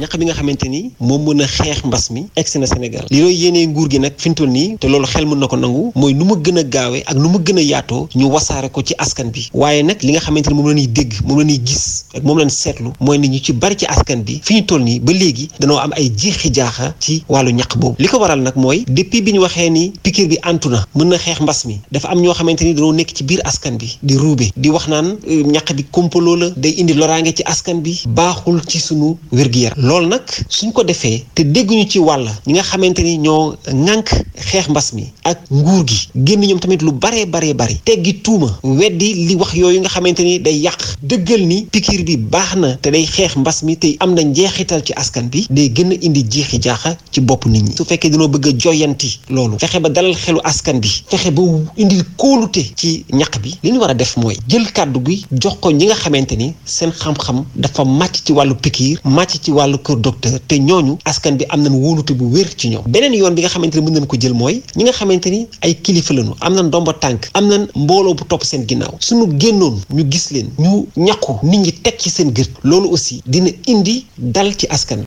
ñaq bi nga xamante ni moom mën a xeex mbas mi egsi na Sénégal li looy yéenee nguur gi nag fi ñu toll nii te loolu xel mën na ko nangu mooy nu mu gën a gaawee ak nu mu gën a yaatoo ñu wasaare ko ci askan bi waaye nag li nga xamante ni moom la ñuy dégg moom la ñuy gis ak moom la ñu seetlu mooy ni ñu ci bari ci askan bi fi ñu toll nii ba léegi danoo am ay jiixi jaaxa ci wàllu ñaq boobu li ko waral nag mooy depuis bi ñu waxee ni piqûre bi antu na mën na xeex mbas mi dafa am ñoo xamante ni dañoo nekk ci biir askan bi di ruube di wax naan ñaq bi kompaloo la day indi loraange ci askan bi baaxul ci sunu wér-gu-yaram loolu nag suñ ko defee te dégguñu ci wàll ñi nga xamante ni ñoo ŋànk xeex mbas mi ak nguur gi génn ñoom tamit lu baree baree bari teggi tuuma weddi li wax yooyu nga xamante ni day yàq dëggal ni piqûre bi baax na te day xeex mbas mi te am na njeexital ci askan bi day gën a indi jeexi jaaxa ci bopp nit ñi su fekkee dañoo bëgg a joyanti loolu fexe ba dalal xelu askan bi fexe ba indi kóolute ci ñaq bi li ñu war a def mooy jël kàddu gi jox ko ñi nga xamante ni seen xam-xam dafa màcc ci wàllu piqûre màcc ci wàllu kër docteur te ñooñu askan bi am nañ wóolute bu wér ci ñoom beneen yoon bi nga xamante ni mën nañ ko jël mooy ñi nga xamante ni ay kilifa lañu am na ndomba tànk am na mbooloo bu topp seen ginnaaw suñu génnoon ñu gis leen ñu ñàkku nit ñi teg ci seen gët loolu aussi dina indi dal ci askan